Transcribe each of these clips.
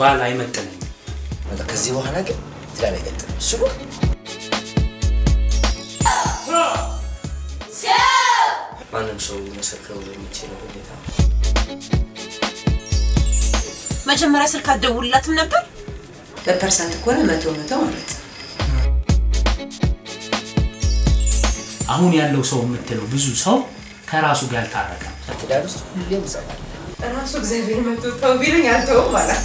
ባል አይመጥነኝም። በቃ ከዚህ በኋላ ግን ትዳር አይቀጥልም። እሱ ነው ማንም ሰው መሰክረው በሚችለው ሁኔታ መጀመሪያ ስልክ አትደውልላትም ነበር? በፐርሰንት ከሆነ መቶ መቶ ማለት ነው። አሁን ያለው ሰው የምትለው ብዙ ሰው ከራሱ ጋር አልታረቀም። ትዳር ውስጥ ሁሌም ይጸናል። ራሱ እግዚአብሔር መቶ ተው ቢለኝ አልተውም ማለት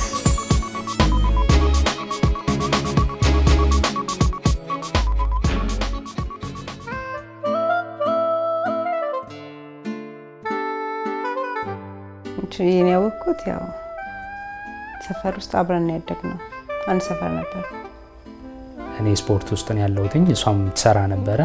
ይህን ያወቅኩት ያው ሰፈር ውስጥ አብረን ያደግነው አንድ ሰፈር ነበር። እኔ ስፖርት ውስጥ ነው ያለሁትኝ፣ እሷም ትሰራ ነበረ።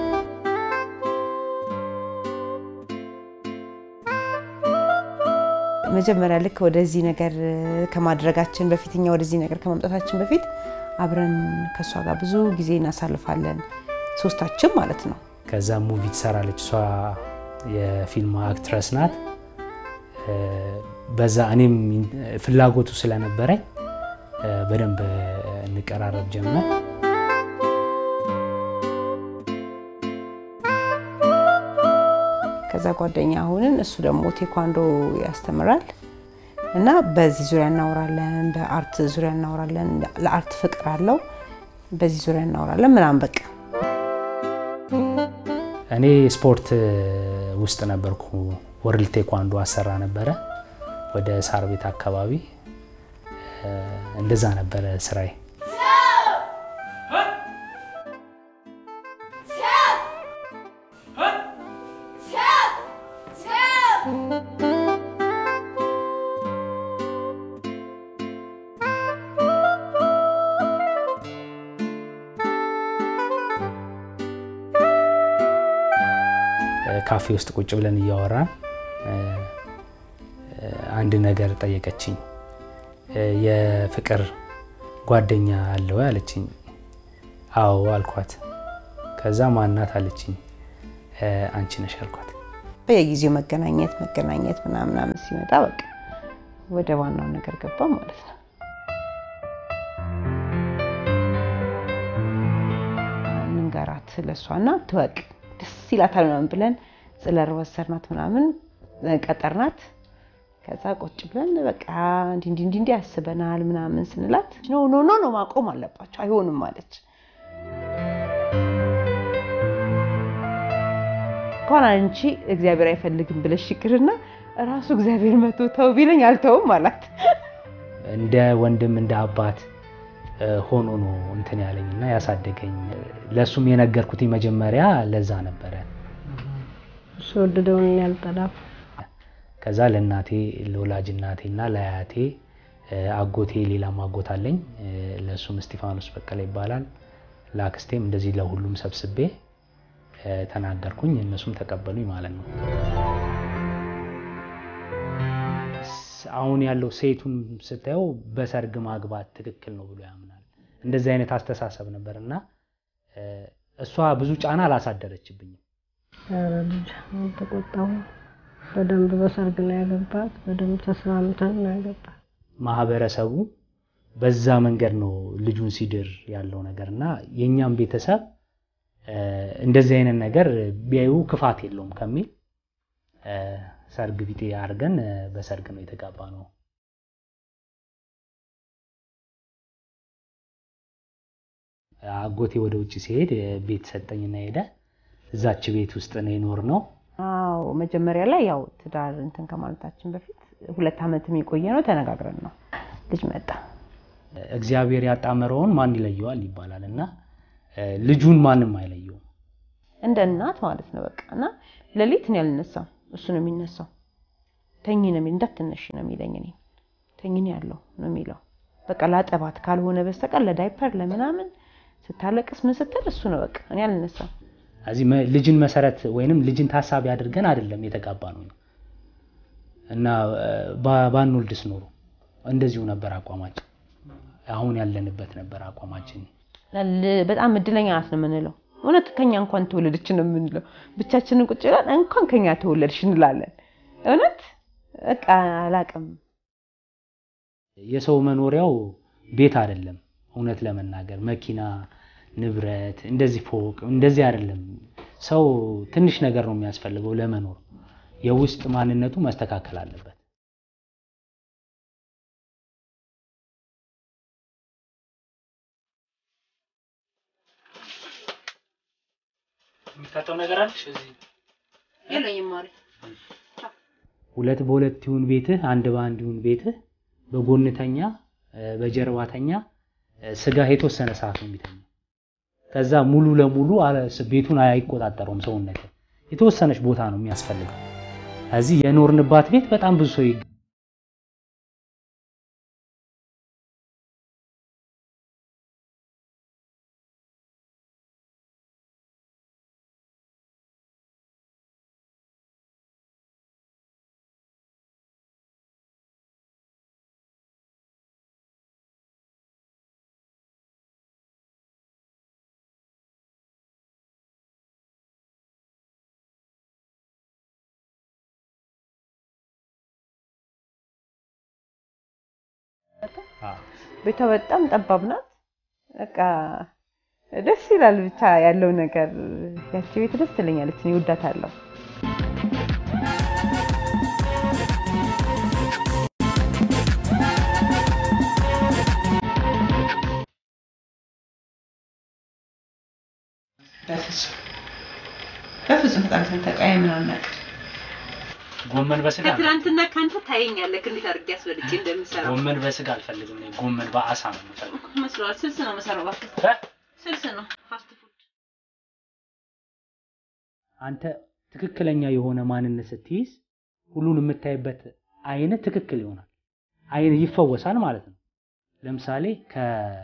መጀመሪያ ልክ ወደዚህ ነገር ከማድረጋችን በፊት እኛ ወደዚህ ነገር ከመምጣታችን በፊት አብረን ከእሷ ጋር ብዙ ጊዜ እናሳልፋለን፣ ሶስታችን ማለት ነው። ከዛ ሙቪ ትሰራለች። እሷ የፊልም አክትረስ ናት። በዛ እኔም ፍላጎቱ ስለነበረኝ በደንብ እንቀራረብ ጀመር። ከዛ ጓደኛ አሁንን እሱ ደግሞ ቴኳንዶ ያስተምራል እና በዚህ ዙሪያ እናወራለን፣ በአርት ዙሪያ እናወራለን። ለአርት ፍቅር አለው። በዚህ ዙሪያ እናወራለን ምናምን በቃ እኔ ስፖርት ውስጥ ነበርኩ። ወርልድ ቴኳንዶ አሰራ ነበረ ወደ ሳር ቤት አካባቢ እንደዛ ነበረ ስራዬ። ካፌ ውስጥ ቁጭ ብለን እያወራን አንድ ነገር ጠየቀችኝ። የፍቅር ጓደኛ አለ ወይ አለችኝ። አዎ አልኳት። ከዛ ማናት አለችኝ። አንቺ ነሽ አልኳት። በየጊዜው መገናኘት መገናኘት ምናምናምን ሲመጣ በቃ ወደ ዋናው ነገር ገባ ማለት ነው። ንገራት ስለሷ እና ትወቅ ደስ ይላታል ምናምን ብለን ጽለር ወሰድናት ምናምን ቀጠርናት። ከዛ ቁጭ ብለን በቃ እንዲ እንዲ እንዲ ያስበናል ምናምን ስንላት ኖ ኖ ኖ ኖ ማቆም አለባቸው አይሆንም ማለች። እንኳን አንቺ እግዚአብሔር አይፈልግም ብለሽ ይቅርና ራሱ እግዚአብሔር መቶ ተው ቢለኝ አልተውም አላት። እንደ ወንድም እንደ አባት ሆኖ ነው እንትን ያለኝና ያሳደገኝ። ለእሱም የነገርኩት መጀመሪያ ለዛ ነበረ። እሱ ወደደውን ያልጠላም ከዛ ለእናቴ ለወላጅ እናቴና ለአያቴ አጎቴ ሌላም አጎት አለኝ። ለእሱም እስጢፋኖስ በቀለ ይባላል። ለአክስቴም እንደዚህ ለሁሉም ሰብስቤ ተናገርኩኝ። እነሱም ተቀበሉኝ ማለት ነው። አሁን ያለው ሴቱን ስታየው በሰርግ ማግባት ትክክል ነው ብሎ ያምናል። እንደዚህ አይነት አስተሳሰብ ነበር እና እሷ ብዙ ጫና አላሳደረችብኝም። ኧረ ልጅ አልተቆጣሁም። በደንብ በሰርግ ነው ያገባት። በደንብ ተስማምተን ነው ያገባት። ማህበረሰቡ በዛ መንገድ ነው ልጁን ሲድር ያለው ነገር እና የእኛም ቤተሰብ እንደዚህ አይነት ነገር ቢያዩ ክፋት የለውም ከሚል ሰርግ ቢጤ አድርገን በሰርግ ነው የተጋባ ነው። አጎቴ ወደ ውጭ ሲሄድ ቤት ሰጠኝና ሄደ። እዛች ቤት ውስጥ ነው የኖር ነው። አዎ መጀመሪያ ላይ ያው ትዳር እንትን ከማለታችን በፊት ሁለት ዓመትም የቆየ ነው ተነጋግረን ነው ልጅ መጣ። እግዚአብሔር ያጣመረውን ማን ይለየዋል ይባላል እና ልጁን ማንም አይለየውም። እንደ እናት ማለት ነው በቃ እና ሌሊት እኔ አልነሳም፣ እሱ ነው የሚነሳው። ተኝ ነው የሚል እንዳትነሽ ነው የሚለኝ። እኔ ተኝ ነው ያለው ነው የሚለው። በቃ ላጠባት ካልሆነ በስተቀር ለዳይፐር ለምናምን ስታለቅስ ምን ስትል እሱ ነው በቃ እኔ አልነሳም። እዚህ ልጅን መሰረት ወይንም ልጅን ታሳቢ አድርገን አይደለም የተጋባ ነው እና ባንወልድስ ኖሮ እንደዚሁ ነበር አቋማችን። አሁን ያለንበት ነበር አቋማችን። በጣም እድለኛ ናት ነው የምንለው። እውነት ከኛ እንኳን ተወለደች ነው የምንለው። ብቻችንን ቁጭ ብለን እንኳን ከኛ ተወለድሽ እንላለን። እውነት በቃ አላቅም። የሰው መኖሪያው ቤት አይደለም። እውነት ለመናገር መኪና፣ ንብረት፣ እንደዚህ ፎቅ እንደዚህ አይደለም። ሰው ትንሽ ነገር ነው የሚያስፈልገው ለመኖር። የውስጥ ማንነቱ መስተካከል አለበት። የሚታጠው ነገር አለሽ እዚህ የለኝም ማሪ። ሁለት በሁለት ይሁን ቤትህ፣ አንድ በአንድ ይሁን ቤትህ፣ በጎንተኛ በጀርባተኛ ስጋ የተወሰነ ሰዓት ነው የሚተኛው። ከዛ ሙሉ ለሙሉ አለ- ቤቱን አይቆጣጠረውም ሰውነት የተወሰነች ቦታ ነው የሚያስፈልገው። እዚህ የኖርንባት ቤት በጣም ብዙ ሰው ይግ- አዎ። ቤቷ በጣም ጠባብ ናት። በቃ ደስ ይላል ብቻ ያለው ነገር ያቺ ቤት ደስ ትለኛለች። እኔ እወዳታለሁ። በፍጹም በፍጹም ተጣልተን ተቀያይመን አናውቅም። ጎመን በስጋ ነው። ከትናንትና ከአንተ ታየኛለህ እንዴት አድርጌ አስበልጬ እንደምሰራው ጎመን በስጋ አልፈልግም። እኔ ጎመን በአሳ ነው የምፈልገው። መስሏል። ስልስ ነው መሰራው። እባክህ እ? ስልስ ነው ፋስት ፉድ። አንተ ትክክለኛ የሆነ ማንነት ስትይዝ ሁሉን የምታይበት አይነት ትክክል ይሆናል። አይን ይፈወሳል ማለት ነው። ለምሳሌ ከ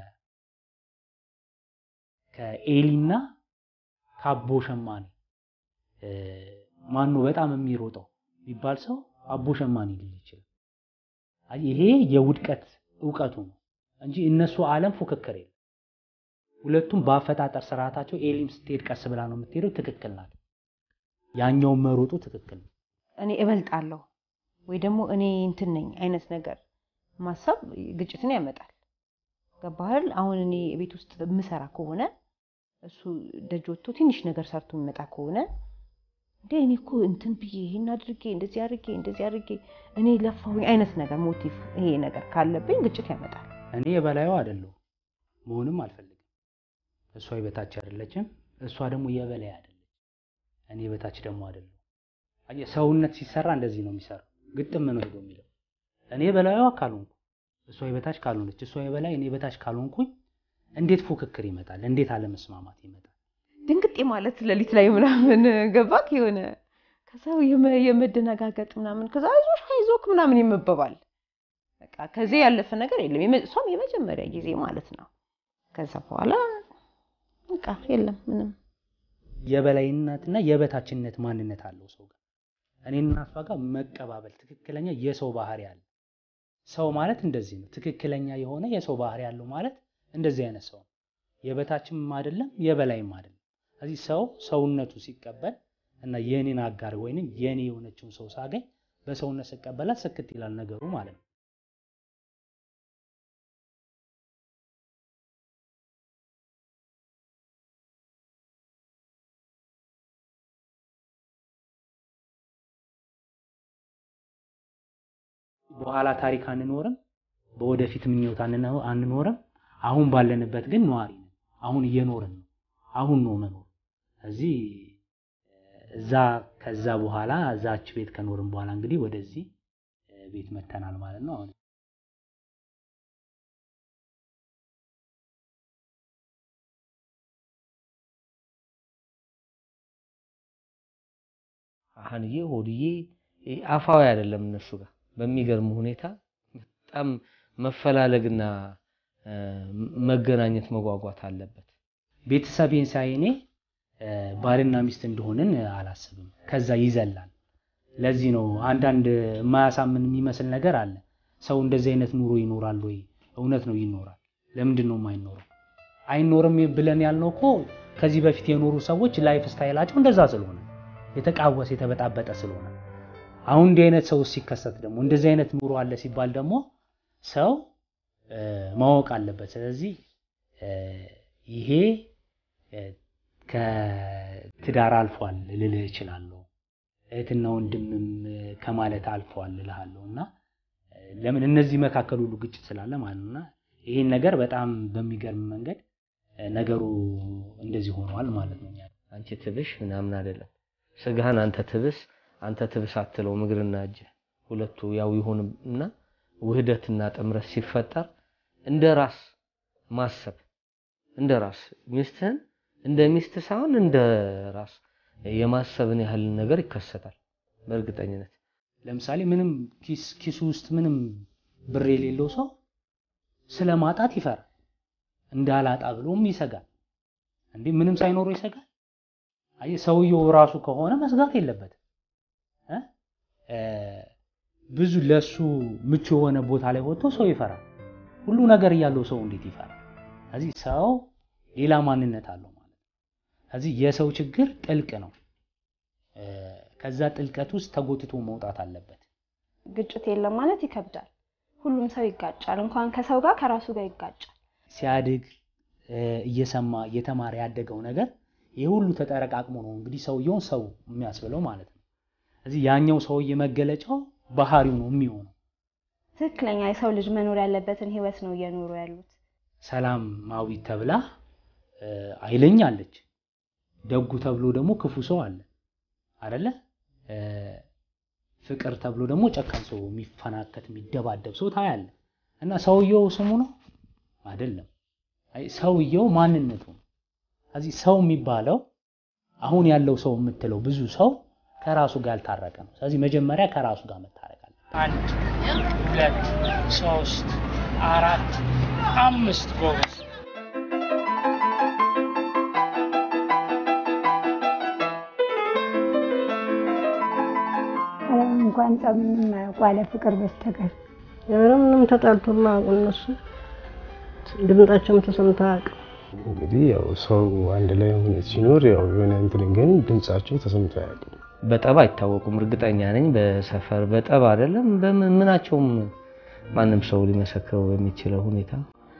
ከኤሊና ከአቦ ሸማኔ እ፣ ማን ነው በጣም የሚሮጠው ቢባል ሰው አቦ ሸማኔ ሊል ይችላል። አይ ይሄ የውድቀት እውቀቱ ነው እንጂ እነሱ ዓለም ፉክክር የለም። ሁለቱም በአፈጣጠር ስርዓታቸው ኤሊም ስትሄድ ቀስ ብላ ነው የምትሄደው፣ ትክክል ናት። ያኛውን መሮጡ ትክክል ነው። እኔ እበልጣለሁ ወይ ደግሞ እኔ እንትን ነኝ አይነት ነገር ማሰብ ግጭትን ያመጣል። ገባህል? አሁን እኔ ቤት ውስጥ የምሰራ ከሆነ እሱ ደጅ ወጥቶ ትንሽ ነገር ሰርቶ የሚመጣ ከሆነ እንዴ እኔ እኮ እንትን ብዬ ይሄን አድርጌ እንደዚህ አድርጌ እንደዚህ አድርጌ እኔ ለፋሁኝ አይነት ነገር ሞቲቭ ይሄ ነገር ካለብኝ ግጭት ያመጣል። እኔ የበላዩ አይደለሁም መሆንም አልፈልግም። እሷ የበታች አይደለችም፣ እሷ ደግሞ የበላይ አይደለች። እኔ የበታች ደግሞ አይደለሁ። አየህ ሰውነት ሲሰራ እንደዚህ ነው የሚሰራው። ግጥም ነው ሄዶ የሚለው እኔ የበላዩ ካልሆንኩ እሷ የበታች ካልሆነች፣ እሷ የበላይ እኔ የበታች ካልሆንኩኝ እንዴት ፉክክር ይመጣል? እንዴት አለመስማማት ይመጣል? ድንግጤ ማለት ሌሊት ላይ ምናምን ገባክ የሆነ ከዛ የመ- የመደነጋገጥ ምናምን ከዛ አይዞሽ አይዞክ ምናምን ይመበባል። በቃ ከዚህ ያለፈ ነገር የለም። የመ- እሷም የመጀመሪያ ጊዜ ማለት ነው። ከዛ በኋላ በቃ የለም ምንም የበላይነትና የበታችነት ማንነት አለው ሰው ጋር። እኔና እሷ ጋር መቀባበል ትክክለኛ የሰው ባህሪ አለ። ሰው ማለት እንደዚህ ነው። ትክክለኛ የሆነ የሰው ባህሪ ያለው ማለት እንደዚህ አይነት ሰው ነው። የበታችም አይደለም የበላይም አይደለም። ስለዚህ ሰው ሰውነቱ ሲቀበል እና የኔን አጋር ወይንም የኔ የሆነችውን ሰው ሳገኝ በሰውነት ስቀበላት ስክት ይላል ነገሩ ማለት ነው። በኋላ ታሪክ አንኖርም፣ በወደፊት ምኞት አንነ- አንኖርም። አሁን ባለንበት ግን ነዋሪ ነን። አሁን እየኖርን ነው። አሁን ነው መኖር። እዚህ እዛ ከዛ በኋላ እዛች ቤት ከኖርን በኋላ እንግዲህ ወደዚህ እ፣ ቤት መተናል ማለት ነው። አሁን ሀንዬ ሆድዬ ይሄ አፋዊ አይደለም እነሱ ጋር በሚገርም ሁኔታ በጣም መፈላለግና እ፣ መገናኘት መጓጓት አለበት። ቤተሰቤን ሳይ እኔ እ፣ ባልና ሚስት እንደሆንን አላስብም። ከዛ ይዘላል። ለዚህ ነው አንዳንድ የማያሳምን የሚመስል ነገር አለ። ሰው እንደዚህ አይነት ኑሮ ይኖራል ወይ? እውነት ነው ይኖራል። ለምንድን ነው የማይኖረው? አይኖርም ብለን ያልነው እኮ ከዚህ በፊት የኖሩ ሰዎች ላይፍ ስታይላቸው እንደዛ ስለሆነ የተቃወሰ የተበጣበጠ ስለሆነ አሁን እንዲህ አይነት ሰው ሲከሰት ደግሞ እንደዚህ አይነት ኑሮ አለ ሲባል ደግሞ ሰው እ፣ ማወቅ አለበት። ስለዚህ እ፣ ይሄ እ፣ ከትዳር አልፏል ልልህ እችላለሁ። እህትና ወንድምም እ፣ ከማለት አልፏል እልሃለሁ እና እ፣ ለምን እነዚህ መካከል ሁሉ ግጭት ስላለ ማለት ነው እና ይህን ነገር በጣም በሚገርም መንገድ እ፣ ነገሩ እንደዚህ ሆኗል ማለት ነው። አንቺ ትብሽ ምናምን አይደለም። ስጋህን አንተ ትብስ አንተ ትብስ አትለውም። እግርና እጅ ሁለቱ ያው ይሁን እና ውህደትና ጥምረት ሲፈጠር እንደ ራስ ማሰብ እንደ ራስ ሚስትህን እንደ ሚስት ሳይሆን እንደ ራስ የማሰብን ያህል ነገር ይከሰታል በእርግጠኝነት። ለምሳሌ ምንም ኪስ ኪሱ ውስጥ ምንም ብር የሌለው ሰው ስለ ማጣት ይፈራል። እንዳላጣ ብሎም ይሰጋል። እንዴ ምንም ሳይኖረው ይሰጋል። አየህ ሰውየው ራሱ ከሆነ መስጋት የለበትም እ? እ፣ ብዙ ለሱ ምቹ የሆነ ቦታ ላይ ወጥቶ ሰው ይፈራል። ሁሉ ነገር እያለው ሰው እንዴት ይፈራል? ስለዚህ ሰው ሌላ ማንነት አለው ማለት ነው። ስለዚህ የሰው ችግር ጥልቅ ነው። እ፣ ከዛ ጥልቀት ውስጥ ተጎትቶ መውጣት አለበት። ግጭት የለም ማለት ይከብዳል። ሁሉም ሰው ይጋጫል። እንኳን ከሰው ጋር ከራሱ ጋር ይጋጫል። ሲያድግ እ፣ እየሰማ እየተማረ ያደገው ነገር ይህ ሁሉ ተጠረቃቅሞ ነው እንግዲህ ሰውየውን ሰው የሚያስብለው ማለት ነው። ስለዚህ ያኛው ሰውዬ መገለጫው ባህሪው ነው የሚሆነው። ትክክለኛ የሰው ልጅ መኖር ያለበትን ህይወት ነው እየኖሩ ያሉት። ሰላማዊት ተብላ እ፣ ኃይለኛ አለች። ደጉ ተብሎ ደግሞ ክፉ ሰው አለ አደለ? እ፣ ፍቅር ተብሎ ደግሞ ጨካኝ ሰው፣ የሚፈናከት የሚደባደብ ሰው ታያለ። እና ሰውየው ስሙ ነው አይደለም። አይ ሰውየው ማንነቱ ነው። ስለዚህ ሰው የሚባለው አሁን ያለው ሰው የምትለው ብዙ ሰው ከራሱ ጋር ያልታረቀ ነው። ስለዚህ መጀመሪያ ከራሱ ጋር መታረቅ አለ። አንድ ሁለት ሶስት አራት አምስት ጎበዝ እንኳን ጸብ ምንም አያውቁ አለ ፍቅር በስተቀር ኧረ ምንም ተጣልቶ የማያውቁ እነሱ ድምጣቸውም ተሰምቶ አያውቅም። እንግዲህ ያው ሰው አንድ ላይ ሆነ ሲኖር ያው የሆነ እንትን ግን ድምጻቸው ተሰምቶ አያውቅም። በጠብ አይታወቁም። እርግጠኛ ነኝ በሰፈር በጠብ አይደለም በምን ምናቸውም ማንም ሰው ሊመሰክረው በሚችለው ሁኔታ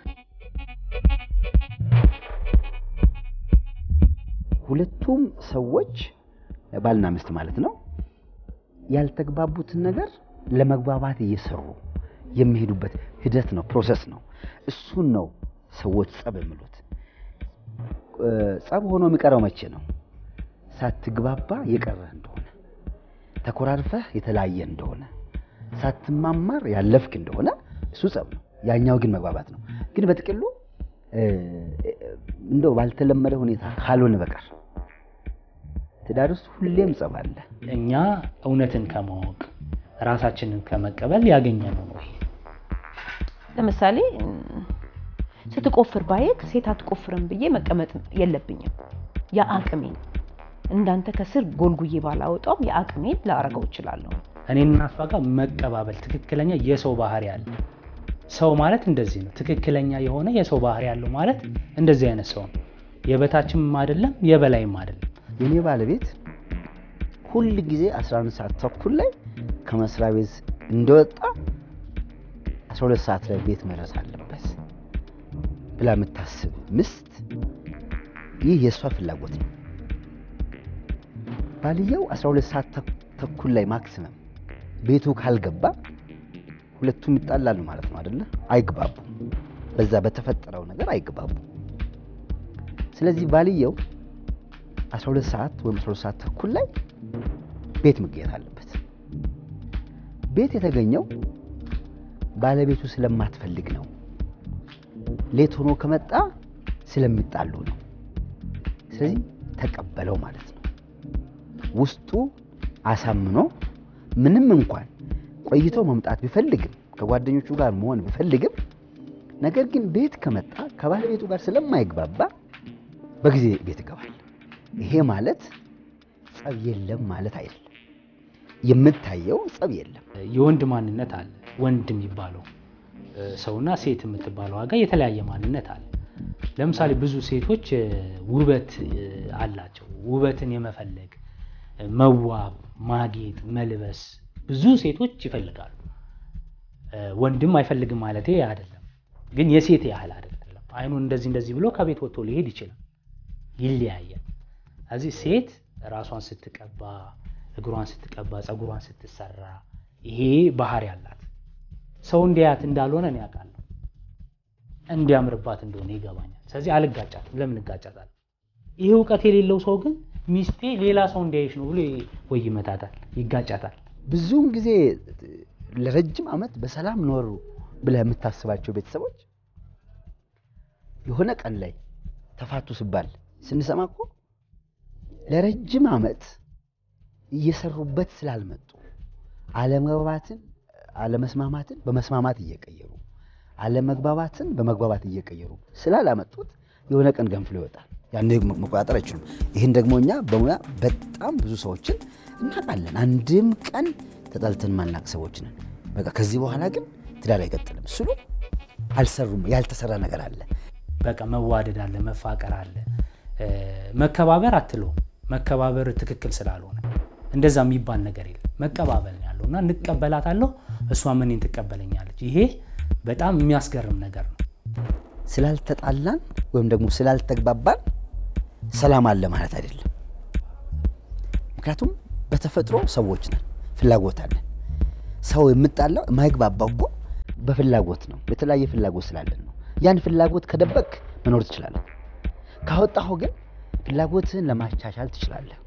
ሁለቱም ሰዎች ባልና ሚስት ማለት ነው ያልተግባቡትን ነገር ለመግባባት እየሰሩ የሚሄዱበት ሂደት ነው፣ ፕሮሰስ ነው። እሱን ነው ሰዎች ጸብ የሚሉት። እ፣ ጸብ ሆኖ የሚቀረው መቼ ነው? ሳትግባባ የቀረህ እንደሆነ፣ ተኮራርፈህ የተለያየ እንደሆነ፣ ሳትማማር ያለፍክ እንደሆነ እሱ ጸብ ነው። ያኛው ግን መግባባት ነው። ግን በጥቅሉ እ፣ እንደው ባልተለመደ ሁኔታ ካልሆነ በቀር ትዳር ውስጥ ሁሌም ጸብ አለ። እኛ እውነትን ከማወቅ ራሳችንን ከመቀበል ያገኘነው ነው ይሄ። ለምሳሌ እም፣ ስትቆፍር ባየክ ሴት አትቆፍርም ብዬ መቀመጥ የለብኝም። የአቅሜን እንዳንተ ከስር ጎልጉዬ ባላወጣውም የአቅሜን ላረገው እችላለሁ። እኔና እሷ ጋር መቀባበል ትክክለኛ የሰው ባህሪ አለ። ሰው ማለት እንደዚህ ነው። ትክክለኛ የሆነ የሰው ባህሪ ያለው ማለት እንደዚህ አይነት ሰው ነው። የበታችም አይደለም የበላይም አይደለም። የኔ ባለቤት ሁል ጊዜ 11 ሰዓት ተኩል ላይ ከመስሪያ ቤት እንደወጣ 12 ሰዓት ላይ ቤት መድረስ አለበት ብላ የምታስብ ምስት፣ ይህ የእሷ ፍላጎት ነው። ባልየው 12 ሰዓት ተኩ- ተኩል ላይ ማክሲመም ቤቱ ካልገባ ሁለቱም ይጣላሉ ማለት ነው አይደለ? አይግባቡም። በዛ በተፈጠረው ነገር አይግባቡም። ስለዚህ ባልየው 12 ሰዓት ወይም 12 ሰዓት ተኩል ላይ ቤት መገኘት አለበት። ቤት የተገኘው ባለቤቱ ስለማትፈልግ ነው። ሌት ሆኖ ከመጣ ስለሚጣሉ ነው። ስለዚህ ተቀበለው ማለት ነው። ውስጡ አሳምኖ ምንም እንኳን ቆይቶ መምጣት ቢፈልግም ከጓደኞቹ ጋር መሆን ቢፈልግም ነገር ግን ቤት ከመጣ ከባለቤቱ ጋር ስለማይግባባ በጊዜ ቤት ይገባል። ይሄ ማለት ጸብ የለም ማለት አይደለም። የምታየው ጸብ የለም። የወንድ ማንነት አለ። ወንድ የሚባለው እ፣ ሰውና ሴት የምትባለው ዋጋ የተለያየ ማንነት አለ። ለምሳሌ ብዙ ሴቶች እ፣ ውበት እ፣ አላቸው። ውበትን የመፈለግ እ፣ መዋብ፣ ማጌጥ፣ መልበስ ብዙ ሴቶች ይፈልጋሉ። ወንድም አይፈልግም ማለት አይደለም፣ ግን የሴት ያህል አይደለም። አይኑን እንደዚህ እንደዚህ ብሎ ከቤት ወጥቶ ሊሄድ ይችላል። ይለያያል። እዚህ ሴት ራሷን ስትቀባ፣ እግሯን ስትቀባ፣ ፀጉሯን ስትሰራ ይሄ ባህሪ አላት። ሰው እንዲያያት እንዳልሆነ እኔ አውቃለሁ። እንዲያምርባት እንደሆነ ይገባኛል። ስለዚህ አልጋጫትም። ለምን እጋጫታለሁ? ይሄ እውቀት የሌለው ሰው ግን ሚስቴ ሌላ ሰው እንዲያይሽ ነው ብሎ ወይ ይመታታል፣ ይጋጫታል። ብዙውን ጊዜ ለረጅም ዓመት በሰላም ኖሩ ብለህ የምታስባቸው ቤተሰቦች የሆነ ቀን ላይ ተፋቱ ሲባል ስንሰማ እኮ ለረጅም ዓመት እየሰሩበት ስላልመጡ አለመግባባትን አለመስማማትን በመስማማት እየቀየሩ አለመግባባትን በመግባባት እየቀየሩ ስላላመጡት የሆነ ቀን ገንፍሎ ይወጣል። ያን መቆጣጠር አይችሉም። ይህን ደግሞ እኛ በሙያ በጣም ብዙ ሰዎችን እናውቃለን። አንድም ቀን ተጣልተን ማናቅ ሰዎች ነን። በቃ ከዚህ በኋላ ግን ትዳር አይቀጥልም ስሉ አልሰሩም። ያልተሰራ ነገር አለ። በቃ መዋደድ አለ፣ መፋቀር አለ። መከባበር አትለውም። መከባበር ትክክል ስላልሆነ እንደዛ የሚባል ነገር የለም። መቀባበል ነው ያለው እና እንቀበላታለሁ፣ እሷም እኔን ትቀበለኛለች። ይሄ በጣም የሚያስገርም ነገር ነው። ስላልተጣላን ወይም ደግሞ ስላልተግባባን ሰላም አለ ማለት አይደለም። ምክንያቱም በተፈጥሮ ሰዎች ነን፣ ፍላጎት አለን። ሰው የምጣላው የማይግባባው እኮ በፍላጎት ነው። የተለያየ ፍላጎት ስላለን ነው። ያን ፍላጎት ከደበቅ መኖር ትችላለህ። ካወጣሁ ግን ፍላጎትህን ለማቻቻል ትችላለህ።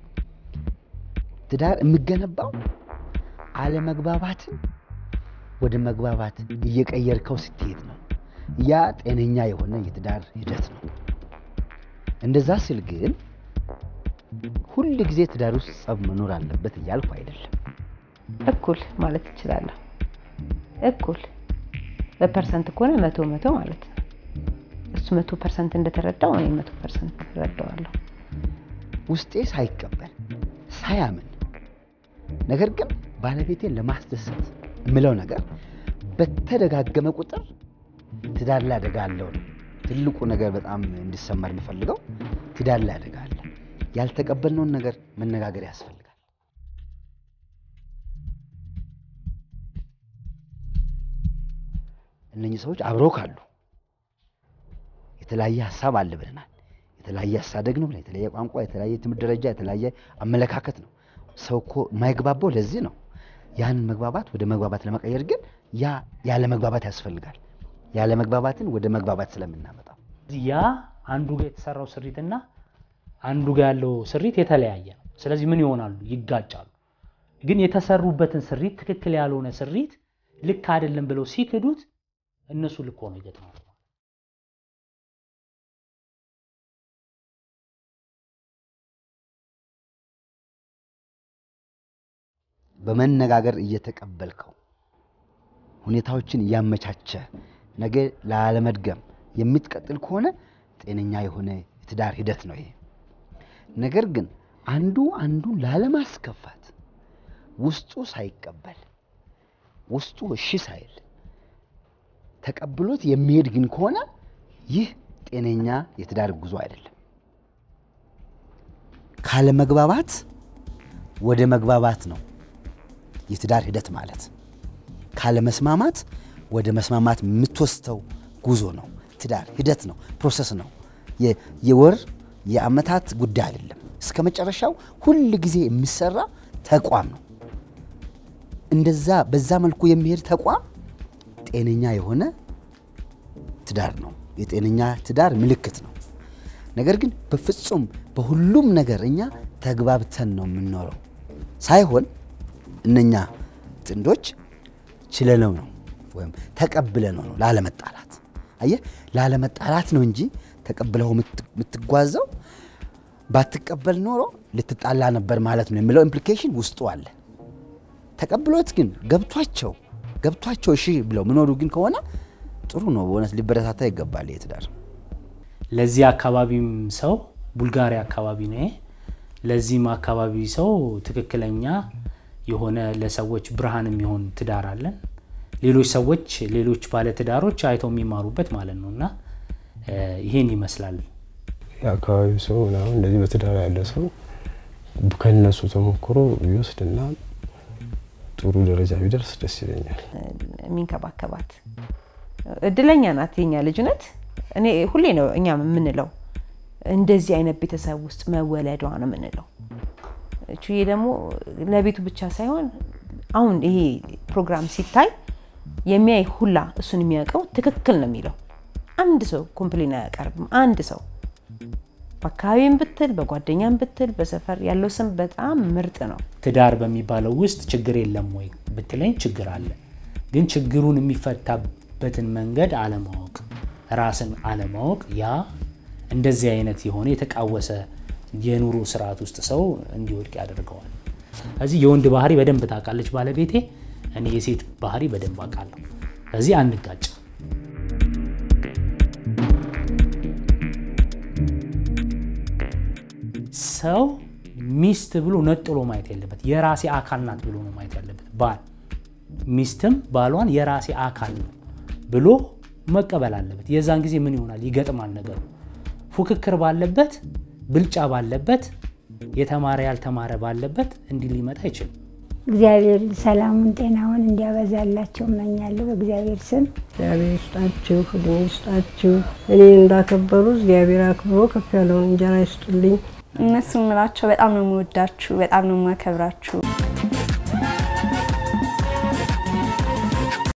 ትዳር የሚገነባው አለመግባባትን ወደ መግባባት እየቀየርከው ስትሄድ ነው። ያ ጤነኛ የሆነ የትዳር ሂደት ነው። እንደዛ ስል ግን ሁል ጊዜ ትዳር ውስጥ ጸብ መኖር አለበት እያልኩ አይደለም። እኩል ማለት እችላለሁ። እኩል በፐርሰንት ከሆነ መቶ መቶ ማለት ነው። እሱ መቶ ፐርሰንት እንደተረዳው እኔ መቶ ፐርሰንት እረዳዋለሁ። ውስጤ ሳይቀበል ሳያምን፣ ነገር ግን ባለቤቴን ለማስደሰት የምለው ነገር በተደጋገመ ቁጥር ትዳር ላይ አደጋ አለው ነው ትልቁ ነገር። በጣም እንዲሰመር የምፈልገው ትዳር ላይ አደጋ አለ። ያልተቀበልነውን ነገር መነጋገር ያስፈልጋል። እነኚህ ሰዎች አብረው ካሉ የተለያየ ሀሳብ አለ ብለናል። የተለያየ አሳደግ ነው፣ የተለያየ ቋንቋ፣ የተለያየ ትምህርት ደረጃ፣ የተለያየ አመለካከት ነው። ሰው እኮ የማይግባባው ለዚህ ነው። ያን መግባባት ወደ መግባባት ለመቀየር ግን ያ ያለ መግባባት ያስፈልጋል። ያለ መግባባትን ወደ መግባባት ስለምናመጣው ያ አንዱ ጋር የተሰራው ስሪትና አንዱ ጋር ያለው ስሪት የተለያየ ነው። ስለዚህ ምን ይሆናሉ? ይጋጫሉ። ግን የተሰሩበትን ስሪት ትክክል ያልሆነ ስሪት ልክ አይደለም ብለው ሲክዱት እነሱ ልክ ሆነው ይገጥማሉ። በመነጋገር እየተቀበልከው ሁኔታዎችን እያመቻቸ ነገ ላለመድገም የምትቀጥል ከሆነ ጤነኛ የሆነ የትዳር ሂደት ነው ይሄ። ነገር ግን አንዱ አንዱን ላለማስከፋት ውስጡ ሳይቀበል ውስጡ እሺ ሳይል ተቀብሎት የሚሄድ ግን ከሆነ ይህ ጤነኛ የትዳር ጉዞ አይደለም። ካለመግባባት ወደ መግባባት ነው የትዳር ሂደት ማለት። ካለመስማማት ወደ መስማማት የምትወስደው ጉዞ ነው። ትዳር ሂደት ነው፣ ፕሮሰስ ነው። የወር የአመታት ጉዳይ አይደለም። እስከ መጨረሻው ሁል ጊዜ የሚሰራ ተቋም ነው። እንደዛ በዛ መልኩ የሚሄድ ተቋም ጤነኛ የሆነ ትዳር ነው። የጤነኛ ትዳር ምልክት ነው። ነገር ግን በፍጹም በሁሉም ነገር እኛ ተግባብተን ነው የምንኖረው ሳይሆን እነኛ ጥንዶች ችለነው ነው ወይም ተቀብለነው ነው ላለመጣላት። አየህ፣ ላለመጣላት ነው እንጂ ተቀብለው የምትጓዘው ባትቀበል ኖሮ ልትጣላ ነበር ማለት ነው የሚለው ኢምፕሊኬሽን ውስጡ አለ። ተቀብሎት ግን ገብቷቸው ገብቷቸው እሺ ብለው ምኖሩ ግን ከሆነ ጥሩ ነው። በእውነት ሊበረታታ ይገባል ይህ ትዳር። ለዚህ አካባቢም ሰው ቡልጋሪያ አካባቢ ነው ይሄ። ለዚህም አካባቢ ሰው ትክክለኛ የሆነ ለሰዎች ብርሃን የሚሆን ትዳር አለን። ሌሎች ሰዎች ሌሎች ባለትዳሮች አይተው የሚማሩበት ማለት ነው እና ይሄን ይመስላል። የአካባቢው ሰው ምናምን እንደዚህ በትዳር ያለ ሰው ከነሱ ተሞክሮ ቢወስድና ጥሩ ደረጃ ቢደርስ ደስ ይለኛል። የሚንከባከባት እድለኛ ናት የኛ ልጅነት። እኔ ሁሌ ነው እኛ የምንለው እንደዚህ አይነት ቤተሰብ ውስጥ መወለዷ ነው የምንለው። ቹዬ ደግሞ ለቤቱ ብቻ ሳይሆን አሁን ይሄ ፕሮግራም ሲታይ የሚያይ ሁላ እሱን የሚያውቀው ትክክል ነው የሚለው አንድ ሰው ኮምፕሌን አያቀርብም። አንድ ሰው በአካባቢም ብትል በጓደኛም ብትል በሰፈር ያለው ስም በጣም ምርጥ ነው። ትዳር በሚባለው ውስጥ ችግር የለም ወይ ብትለኝ ችግር አለ። ግን ችግሩን የሚፈታበትን መንገድ አለማወቅ፣ ራስን አለማወቅ ያ እንደዚህ አይነት የሆነ የተቃወሰ የኑሮ ስርዓት ውስጥ ሰው እንዲወድቅ ያደርገዋል። ስለዚህ የወንድ ባህሪ በደንብ ታውቃለች ባለቤቴ፣ እኔ የሴት ባህሪ በደንብ አውቃለሁ። ስለዚህ አንጋጭ። ሰው ሚስት ብሎ ነጥሎ ማየት የለበት። የራሴ አካል ናት ብሎ ነው ማየት ያለበት። ባል ሚስትም ባሏን የራሴ አካል ነው ብሎ መቀበል አለበት። የዛን ጊዜ ምን ይሆናል? ይገጥማል ነገሩ። ፉክክር ባለበት፣ ብልጫ ባለበት፣ የተማረ ያልተማረ ባለበት እንዲህ ሊመጣ አይችልም። እግዚአብሔር ሰላሙን ጤናውን እንዲያበዛላቸው እመኛለሁ በእግዚአብሔር ስም። እግዚአብሔር ይስጣችሁ፣ እድሜ ይስጣችሁ። እኔ እንዳከበሩ እግዚአብሔር አክብሮ ከፍ ያለውን እንጀራ ይስጡልኝ። እነሱ ምላቸው በጣም ነው የምወዳችሁ፣ በጣም ነው የማከብራችሁ።